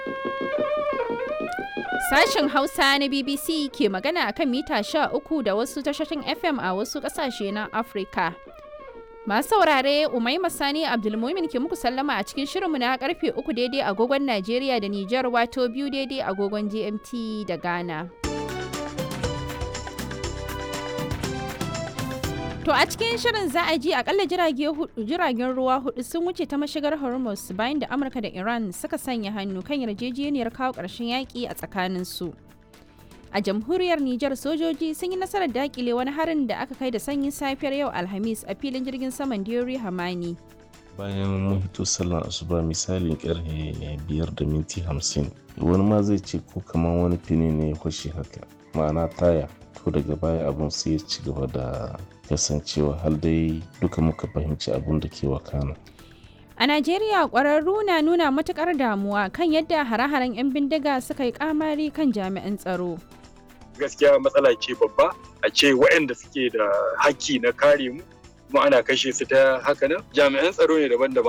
Sashen Hausa na BBC ke magana akan mita 13 da wasu tashoshin FM a wasu ƙasashe na Afirka. Masu saurare Umaima Sani Abdulmumin ke muku sallama a cikin shirinmu na karfe uku daidai agogon Najeriya da Nijar wato biyu daidai agogon GMT da Ghana. To a cikin shirin za a ji akalla jiragen ruwa hudu sun wuce ta mashigar Hormuz bayan da Amurka da Iran suka sanya hannu kan yarjejeniyar kawo ƙarshen yaƙi a tsakaninsu. A jamhuriyar Nijar sojoji sun yi nasarar dakile wani harin da aka kai da sanyin safiyar yau Alhamis a filin jirgin saman Diori Hamani. Bayan mun hito sallar asuba misalin karfe biyar da minti hamsin wani ma zai ce ko kamar wani fini ne ya kwashe haka ma'ana taya to daga baya abun sai ya ci gaba da kasancewa har dai duka muka fahimci abun da ke wakana. A Najeriya ƙwararru na nuna matuƙar damuwa kan yadda hare-haren 'yan bindiga suka yi ƙamari kan jami'an tsaro. Gaskiya matsala ce babba a ce waɗanda suke da haƙƙi na kare mu kuma ana kashe su ta haka nan jami'an tsaro ne daban-daban